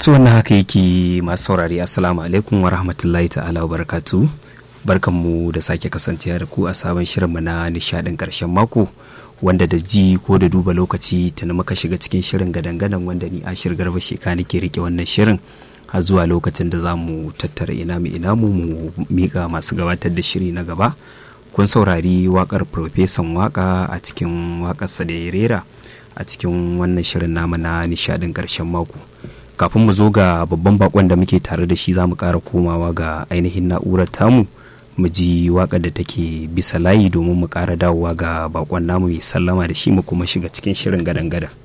to wannan haka yake masu saurari assalamu alaikum wa rahmatullahi ta'ala wa barakatu barkanmu da sake kasancewa da ku a sabon shirinmu na nishadin karshen mako wanda da ji ko da duba lokaci tuni muka shiga cikin shirin gadan-gadan wanda ni ashir garba sheka nake rike wannan shirin har zuwa lokacin da za mu tattara ina mu ina mu mu miƙa masu gabatar da shiri na gaba kun saurari wakar profesan waka a cikin wakarsa da ya rera a cikin wannan shirin namu na nishadin karshen mako kafin mu zo ga babban bakon da muke tare da shi za mu ƙara komawa ga ainihin na'urar tamu mu ji waƙar da take bisa layi domin mu ƙara dawowa ga bakon namu mai sallama da shi mu kuma shiga cikin shirin gadan-gadan